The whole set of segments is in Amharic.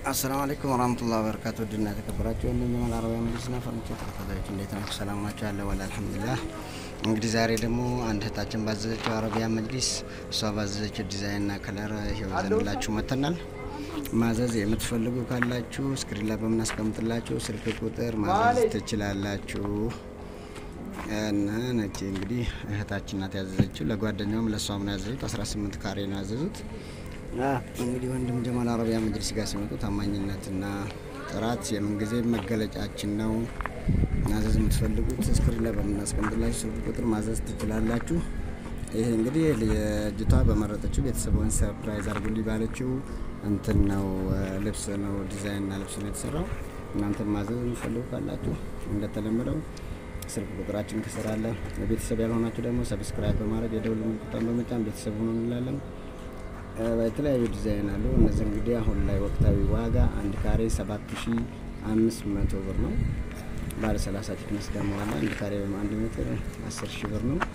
አሰላሙ አለይኩም ወራህመቱላሂ ወበረካቱ ድና የተከበራችሁ ወንድም አረቢያ መጅሊስና ፈርኒቸር ተከታታዮች እንዴት ናችሁ? ሰላም ናችሁ? ያለ ወላ አልሐምዱሊላህ። እንግዲህ ዛሬ ደግሞ አንድ እህታችን ባዘዘችው አረቢያ መጅሊስ እሷ ባዘዘችው ዲዛይንና ከለር ይኸው ይዘንላችሁ መጥተናል። ማዘዝ የምትፈልጉ ካላችሁ ስክሪን ላይ በምናስቀምጥላችሁ ስልክ ቁጥር ማዘዝ ትችላላችሁ። እና ነጭ እንግዲህ እህታችን ናት ያዘዘችው። ለጓደኛውም ለእሷም ነው ያዘዙት። 18 ካሬ ነው ያዘዙት። እንግዲህ ወንድም ጀማል አረቢያ መጅሊስ ጋር ሲመጡ ታማኝነትና ጥራት የምንጊዜ መገለጫችን ነው። ማዘዝ የምትፈልጉት ስክሪን ላይ በምናስቀምጥላችሁ ስልክ ቁጥር ማዘዝ ትችላላችሁ። ይሄ እንግዲህ የእጅቷ በመረጠችው ቤተሰቧን ሰርፕራይዝ አርጉልኝ ባለችው እንትን ነው ልብስ ነው ዲዛይንና ልብስ ነው የተሰራው። እናንተም ማዘዝ የምትፈልጉ ካላችሁ እንደተለመደው ስልክ ቁጥራችን ከስር አለ። ቤተሰብ ያልሆናችሁ ደግሞ ሰብስክራይብ በማድረግ የደውል ምልክቱን በመጫን ቤተሰብ ሆኖ እንላለን። የተለያዩ ዲዛይን አሉ። እነዚህ እንግዲህ አሁን ላይ ወቅታዊ ዋጋ አንድ ካሬ ሰባት ሺ አምስት መቶ ብር ነው። ባለ ሰላሳ ቲክነስ ደግሞ አለ። አንድ ካሬ ወይም አንድ ሜትር አስር ሺ ብር ነው።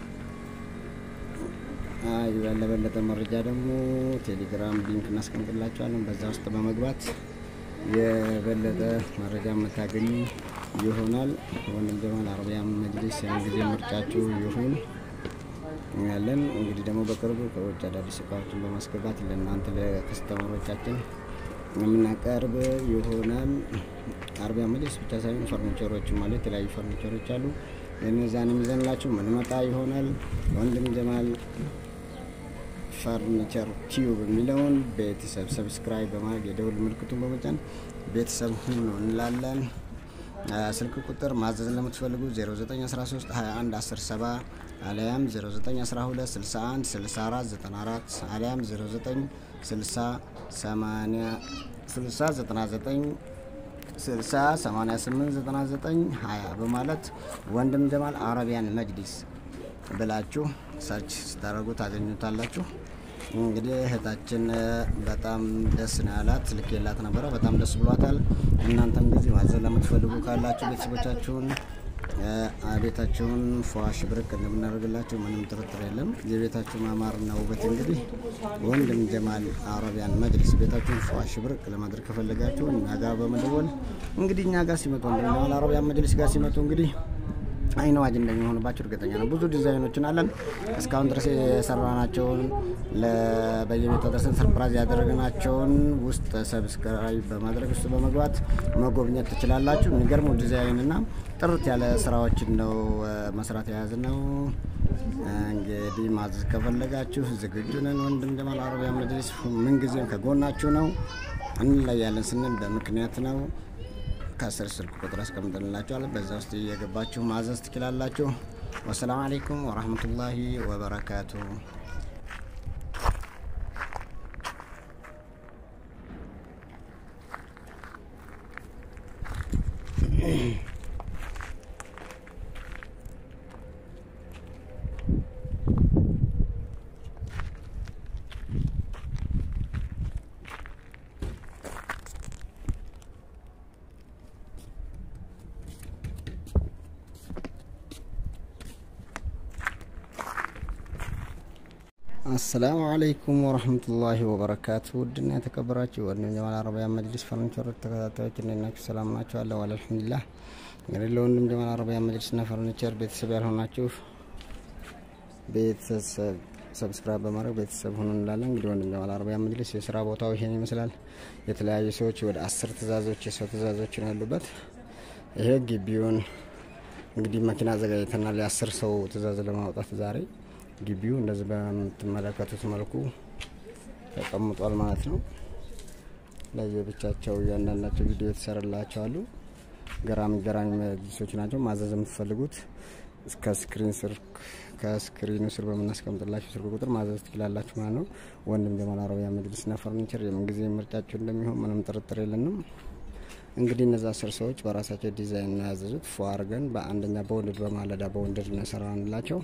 ለበለጠ መረጃ ደግሞ ቴሌግራም ሊንክ እናስቀምጥላችኋለን። በዛ ውስጥ በመግባት የበለጠ መረጃ የምታገኙ ይሆናል። ወንድም ጀማል አረቢያ መጅሊስ ያን ጊዜ ምርጫችሁ ይሁን ያለን እንግዲህ ደግሞ በቅርቡ ከውጭ አዳዲስ እቃዎችን በማስገባት ለእናንተ ለከስተመሮቻችን የምናቀርብ ይሆናል። አረቢያ መጅሊስ ብቻ ሳይሆን ፈርኒቸሮችም አሉ። የተለያዩ ፈርኒቸሮች አሉ። እነዛንም ይዘንላችሁ ምንመጣ ይሆናል። ወንድም ጀማል ፈርኒቸር ቲዩብ የሚለውን ቤተሰብ ሰብስክራይብ በማድረግ የደውል ምልክቱን በመጫን ቤተሰብ ሁኑ እንላለን። ስልክ ቁጥር ማዘዝ ለምትፈልጉ 0913 21 107 አሊያም 0912 61 64 94 አሊያም 09 60 80 60 99 60 88 99 20 በማለት ወንድም ጀማል አረቢያን መጅሊስ ብላችሁ ሰርች ስታደርጉ ታገኙታላችሁ። እንግዲህ እህታችን በጣም ደስ ነው ያላት። ልክ የላት ነበረ። በጣም ደስ ብሏታል። እናንተም ጊዜ ማዘዝ ለምትፈልጉ ካላችሁ ቤተሰቦቻችሁን ቤታችሁን ፏሽ ብርቅ እንደምናደርግላችሁ ምንም ጥርጥር የለም። የቤታችሁ ማማርና ውበት እንግዲህ ወንድም ጀማል አረቢያን መጅሊስ ቤታችሁን ፏሽ ብርቅ ለማድረግ ከፈለጋችሁ እኛ ጋር በመደወል እንግዲህ እኛ ጋር ሲመጡ ወንድም ጀማል አረቢያን መጅሊስ ጋር ሲመጡ እንግዲህ አይን አዋጅ እንደሚሆንባቸው እርግጠኛ ነው። ብዙ ዲዛይኖችን አለን እስካሁን ድረስ የሰራናቸውን በየቤቱ ደርሰን ሰርፕራይዝ ያደረግናቸውን ውስጥ ሰብስክራይብ በማድረግ ውስጥ በመግባት መጎብኘት ትችላላችሁ። የሚገርሙ ዲዛይንና ጥርት ያለ ስራዎችን ነው መስራት የያዝ ነው። እንግዲህ ማዘዝ ከፈለጋችሁ ዝግጁ ነን። ወንድም ጀማል አረቢያ መጅሊስ ምንጊዜም ከጎናችሁ ነው። እንለያለን ስንል በምክንያት ነው። ከስር ስልክ ቁጥር አስቀምጥንላችኋል። በዛ ውስጥ እየገባችሁ ማዘዝ ትችላላችሁ። ወሰላም አሌይኩም ወራህመቱላሂ ወበረካቱ። አሰላሙ አለይኩም ወረህመቱላሂ ወበረካቱ። ውድና የተከበራችሁ ወንድም ጀማል አረቢያ መጅሊስ ፈርኒቸር ተከታታዮች እንዴት ናችሁ? ሰላም ናችሁ? አለ ዋለ አልሐምዱሊላህ። እንግዲህ ለወንድም ጀማል አረቢያ መጅሊስና ፈርኒቸር ቤተሰብ ያልሆናችሁ ቤተሰብ ሰብስክራይብ በማድረግ ቤተሰብ ሁኑ እንላለን። እንግዲህ ወንድም ጀማል አረቢያ መጅሊስ የስራ ቦታው ይሄን ይመስላል። የተለያዩ ሰዎች ወደ አስር ትእዛዞች የሰው ትእዛዞች ነው ያሉበት። ይሄ ግቢውን እንግዲህ መኪና አዘጋጅተናል የአስር ሰው ትእዛዝ ለማውጣት ዛሬ ግቢው እንደዚህ በምትመለከቱት መልኩ ተቀምጧል ማለት ነው። ለየብቻቸው እያንዳንዳቸው ቪዲዮ የተሰራላቸው አሉ። ገራሚ ገራሚ መጅሊሶች ናቸው። ማዘዝ የምትፈልጉት ከስክሪን ስር ከስክሪኑ ስር በምናስቀምጥላችሁ ስልክ ቁጥር ማዘዝ ትችላላችሁ ማለት ነው። ወንድም ጀማል አረቢያ መጅሊስና ፈርኒቸር የምንጊዜ ምርጫቸው እንደሚሆን ምንም ጥርጥር የለንም። እንግዲህ እነዛ አስር ሰዎች በራሳቸው ዲዛይን ነው ያዘዙት። ፎ አርገን በአንደኛ በወንድድ በማለዳ በወንድድ ነው የሰራንላቸው።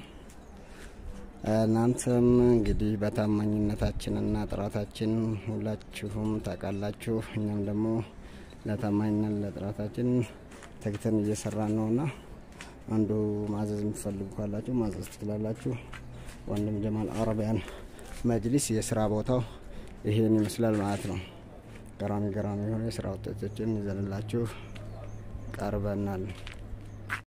እናንተም እንግዲህ በታማኝነታችንና ጥራታችን ሁላችሁም ታውቃላችሁ። እኛም ደግሞ ለታማኝነት ለጥራታችን ተግተን እየሰራን ነውና አንዱ ማዘዝ የምትፈልጉ ካላችሁ ማዘዝ ትችላላችሁ። ወንድም ጀማል አረቢያን መጅሊስ የስራ ቦታው ይሄን ይመስላል ማለት ነው። ገራሚ ገራሚ የሆነ የስራ ውጤቶችን ይዘንላችሁ ቀርበናል።